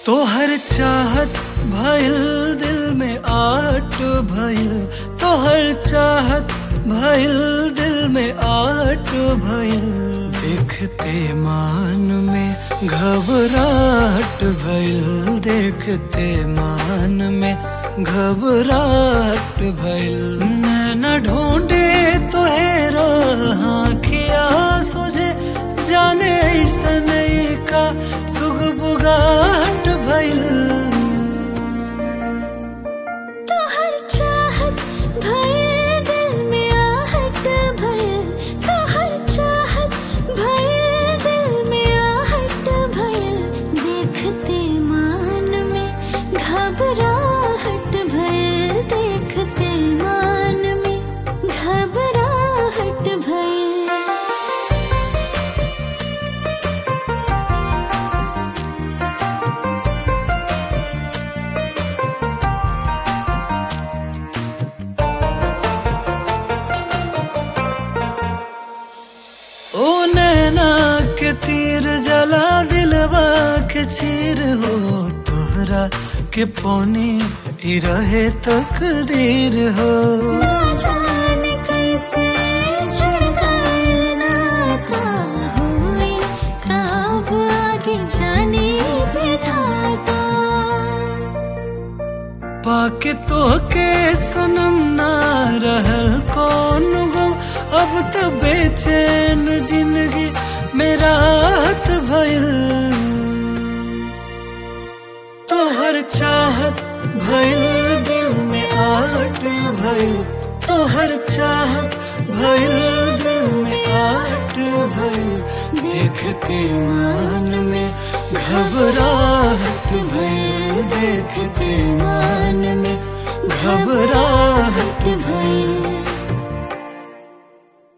तोहर चाहत भइल दिल में आट भइल तोहर चाहत भइल दिल में आट भइल देखते मान में घबराहट भइल देखते मान में घबराहट भइल नैना ढूंढे तोहेरो आँखिया सोझे जाने ऐसन का सुगबुगाहट भइल तोहर चाहत भइल दिल में आहट भइल तोहर चाहत भइल दिल में आहट भइल देखते मान में घबराहट भइल देखते मान में घबराहट भइल ओ नैना के तीर जला दिलवा के चीर हो तोहरा के पौनी ई रहे तकदीर हो ना जाने कैसे जुड़ गए नाता हुए कब आगे जाने विधाता पाके तो के सनम ना रहल कौन गम अब तो बेचैन जिंदगी मेरा हाथ भइल तोहर चाहत भइल दिल में आट भइल तोहर चाहत भइल दिल में आट भइल देखते मान में घबराहट भइल देखते मान में घबराहट भइल